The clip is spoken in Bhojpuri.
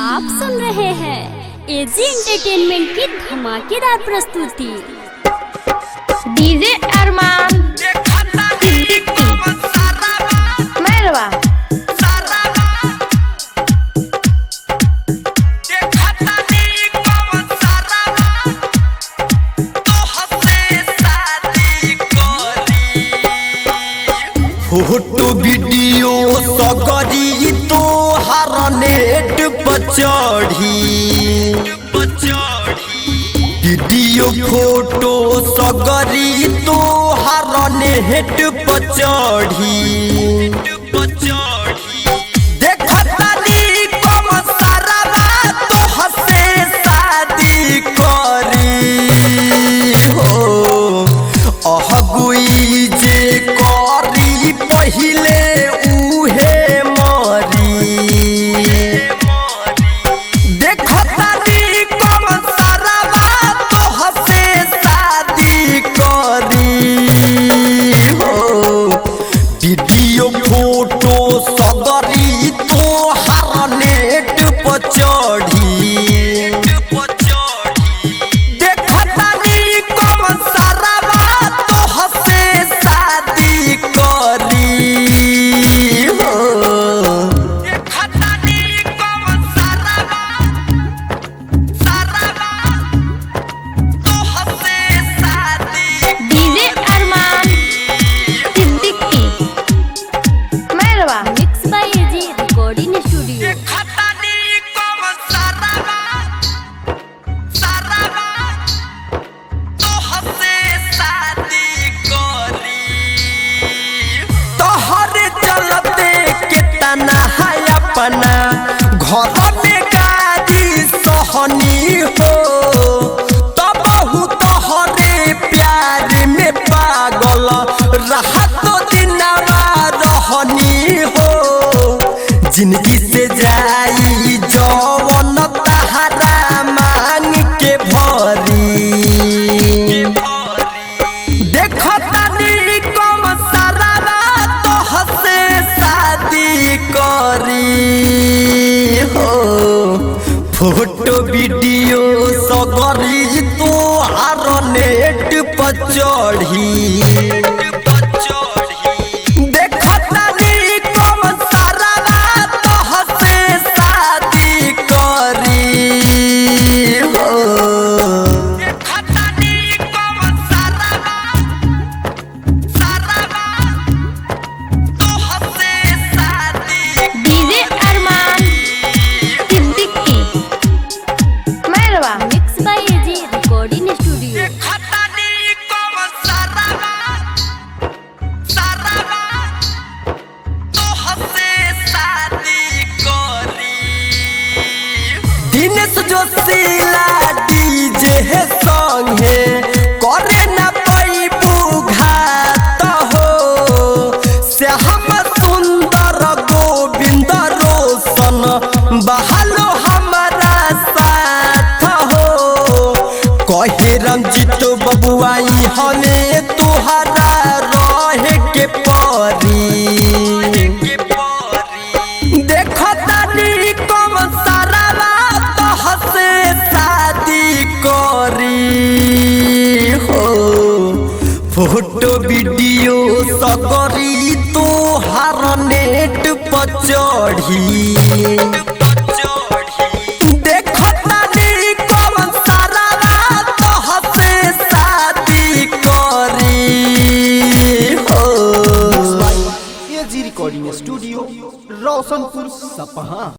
आप सुन रहे हैं एजी एंटरटेनमेंट की धमाकेदार प्रस्तुति DJ Arman Merwa photo video सगरी तो हर नेट पर चढ़ी वीडियो फोटो सगरी तो हर नेट पर चढ़ी देखतानी कम सारावा तो हसे शादी करी हो अहगुई जे करी पहिले उहे मरी देखतानी कम सारावा तो हसे शादी करी हो वीडियो फोटो सगरी तो हर नेट पर चढ़ी देखतानी कम सारावा तो हसे शादी करी हो DJ Arman Siddiqui Merwa mix by AG recording studio तोहरे चलते केतना है अपना घर में गाड़ी सहनी हो तब तोहरे प्यार में पागल रहत दिनवा रहनी हो जिंदगी से जाई जवन तहरा मांग के भरी देखतानी कम सारावा तो हसे शादी करी हो फोटो वीडियो सगरी तो हर नेट पर चढ़ी देखतानी कम सारावा तो हसे शादी करी हो DJ Arman Siddiqui Merwa mix by AG recording studio Dinesh Joshila DJ है संगे करे न पैबू घात हो श्याम सुंदर गोविंद रोशन बहालो हमारा साथ हो कहे रंजित बबुआई हमें तुहरा रहे के परी देखतानी कम सारावा तो हसे शादी करी हो फोटो वीडियो सगरी तो हर नेट पर चढ़ी देखतानी कम सारावा तो हसे शादी करी हो एजी रिकॉर्डिंग स्टूडियो रोशनपुर सपहा